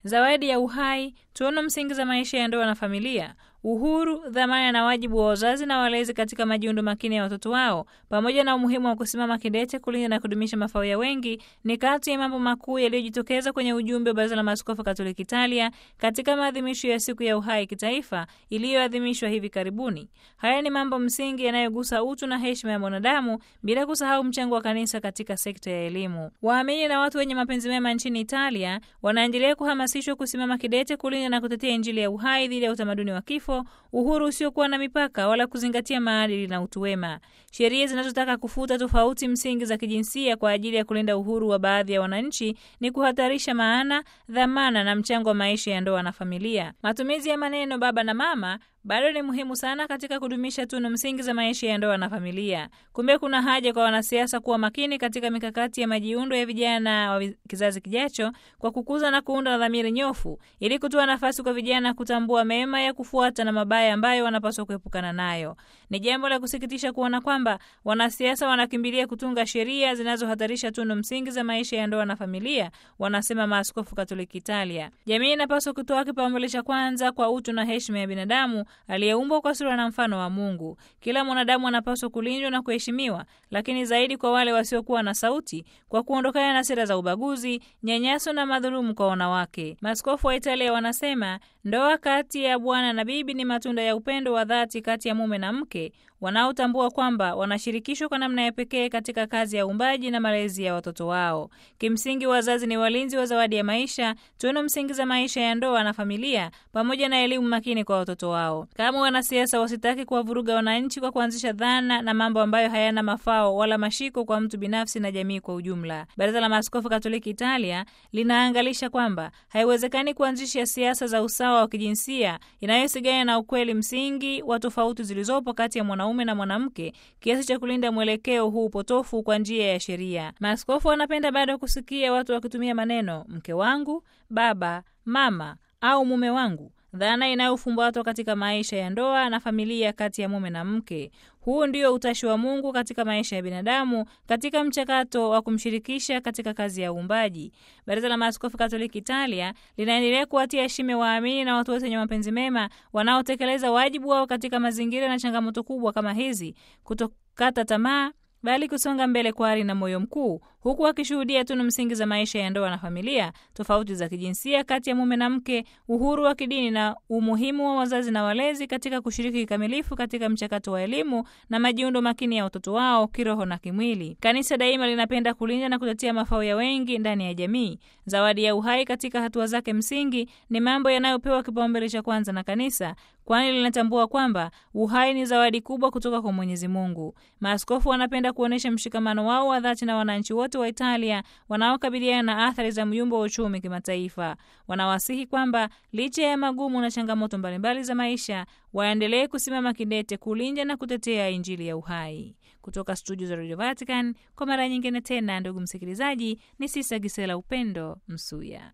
zawadi ya uhai, tunu msingi za maisha ya ndoa na familia, uhuru, dhamana na wajibu wa wazazi na walezi katika majiundo makini ya watoto wao, pamoja na umuhimu wa kusimama kidete kulinda na kudumisha mafao ya wengi, ni kati ya mambo makuu yaliyojitokeza kwenye ujumbe wa Baraza la Maaskofu Katoliki Italia katika maadhimisho ya siku ya uhai kitaifa iliyoadhimishwa hivi karibuni. Haya ni mambo msingi yanayogusa utu na heshima ya mwanadamu, bila kusahau mchango wa kanisa katika sekta ya elimu. Waamini na watu wenye mapenzi mema nchini Italia wanaendelea kuhamasishwa kusimama kidete kulinda na kutetea Injili ya uhai dhidi ya utamaduni wa kifo, uhuru usiokuwa na mipaka wala kuzingatia maadili na utu wema. Sheria zinazotaka kufuta tofauti msingi za kijinsia kwa ajili ya kulinda uhuru wa baadhi ya wananchi ni kuhatarisha maana, dhamana na mchango wa maisha ya ndoa na familia. Matumizi ya maneno baba na mama bado ni muhimu sana katika kudumisha tunu msingi za maisha ya ndoa na familia. Kumbe kuna haja kwa wanasiasa kuwa makini katika mikakati ya majiundo ya vijana wa kizazi kijacho kwa kukuza na kuunda na dhamiri nyofu ili kutoa nafasi kwa vijana kutambua mema ya kufuata na mabaya ambayo wanapaswa kuepukana nayo. Ni jambo la kusikitisha kuona kwamba wanasiasa wanakimbilia kutunga sheria zinazohatarisha tunu msingi za maisha ya ndoa na familia, wanasema maaskofu Katoliki Italia. Jamii inapaswa kutoa kipaumbele cha kwanza kwa utu na heshima ya binadamu aliyeumbwa kwa sura na mfano wa Mungu. Kila mwanadamu anapaswa kulindwa na kuheshimiwa, lakini zaidi kwa wale wasiokuwa na sauti, kwa kuondokana na sera za ubaguzi, nyanyaso na madhulumu kwa wanawake. Maaskofu wa Italia wanasema ndoa kati ya bwana na bibi ni matunda ya upendo wa dhati kati ya mume na mke wanaotambua kwamba wanashirikishwa kwa namna ya pekee katika kazi ya uumbaji na malezi ya watoto wao. Kimsingi, wazazi ni walinzi wa zawadi ya maisha, tunu msingi za maisha ya ndoa na familia, pamoja na elimu makini kwa watoto wao. Kama wanasiasa wasitaki kuwavuruga wananchi kwa kuanzisha dhana na mambo ambayo hayana mafao wala mashiko kwa mtu binafsi na jamii kwa ujumla. Baraza la Maaskofu Katoliki Italia linaangalisha kwamba haiwezekani kuanzisha siasa za usawa wa kijinsia inayosigana na ukweli msingi wa tofauti zilizopo kati ya mwanaume na mwanamke kiasi cha kulinda mwelekeo huu potofu kwa njia ya sheria. Maaskofu wanapenda bado kusikia watu wakitumia maneno mke wangu, baba, mama au mume wangu, dhana inayofumbatwa katika maisha ya ndoa na familia kati ya mume na mke. Huu ndio utashi wa Mungu katika maisha ya binadamu katika mchakato wa kumshirikisha katika kazi ya uumbaji. Baraza la Maaskofu Katoliki Italia linaendelea kuwatia heshima waamini na watu wote wenye mapenzi mema wanaotekeleza wajibu wao katika mazingira na changamoto kubwa kama hizi, kutokata tamaa bali kusonga mbele kwa ari na moyo mkuu, huku akishuhudia tunu msingi za maisha ya ndoa na familia, tofauti za kijinsia kati ya mume na mke, uhuru wa kidini na umuhimu wa wazazi na walezi katika kushiriki kikamilifu katika mchakato wa elimu na majiundo makini ya watoto wao kiroho na kimwili. Kanisa daima linapenda kulinda na kutetea mafao ya wengi ndani ya jamii. Zawadi ya uhai katika hatua zake msingi ni mambo yanayopewa kipaumbele cha kwanza na kanisa, kwani linatambua kwamba uhai ni zawadi kubwa kutoka kwa Mwenyezi Mungu. Maaskofu wanapenda kuonyesha mshikamano wao wa dhati na wananchi wote wa Italia wanaokabiliana na athari za myumbo wa uchumi kimataifa. Wanawasihi kwamba licha ya magumu na changamoto mbalimbali za maisha, waendelee kusimama kidete kulinda na kutetea Injili ya uhai. Kutoka studio za Radio Vatican, kwa mara nyingine tena, ndugu msikilizaji, ni Sisa Gisela Upendo Msuya.